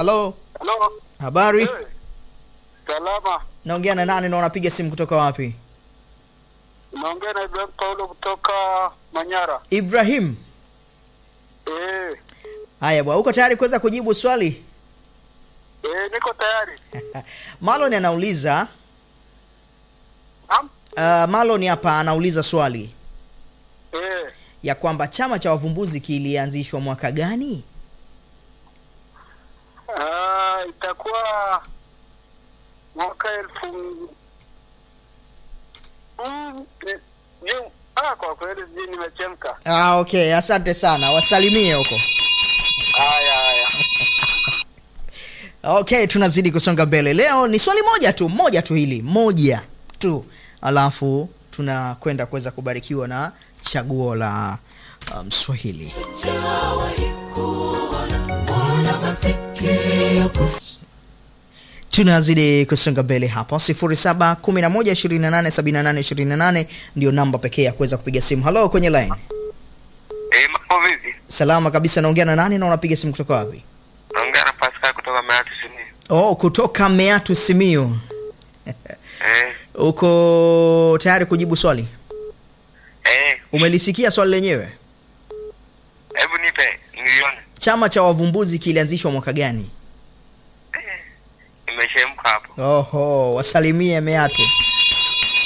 halo Halo. habari Eh, Salama. naongea na nani na unapiga simu kutoka wapi Naongea na Ibrahim Paulo kutoka Manyara. ibrahim Eh, haya bwana uko tayari kuweza kujibu swali eh, niko tayari. malon anauliza Naam? uh, malon hapa anauliza swali Eh, ya kwamba chama cha wavumbuzi kilianzishwa mwaka gani ah, itakuwa mwaka elfu mm, eh, June. Ah, kwa kweli sijui nimechemka. ah, okay asante sana wasalimie huko Haya, haya. okay tunazidi kusonga mbele leo ni swali moja tu moja tu hili moja tu alafu tunakwenda kuweza kubarikiwa na chaguo la mswahili tunazidi kusonga mbele hapa 0711287828 ndio namba pekee ya kuweza kupiga simu halo kwenye line Eh, mambo vipi? salama kabisa naongea na nani na unapiga simu kutoka wapi Naongea na Pascal kutoka Meatu Sini. oh kutoka meatu simio Eh, uko tayari kujibu swali eh, umelisikia swali lenyewe hebu nipe nilione. chama cha wavumbuzi kilianzishwa mwaka gani Nimeshemka hapo. oho wasalimie meatu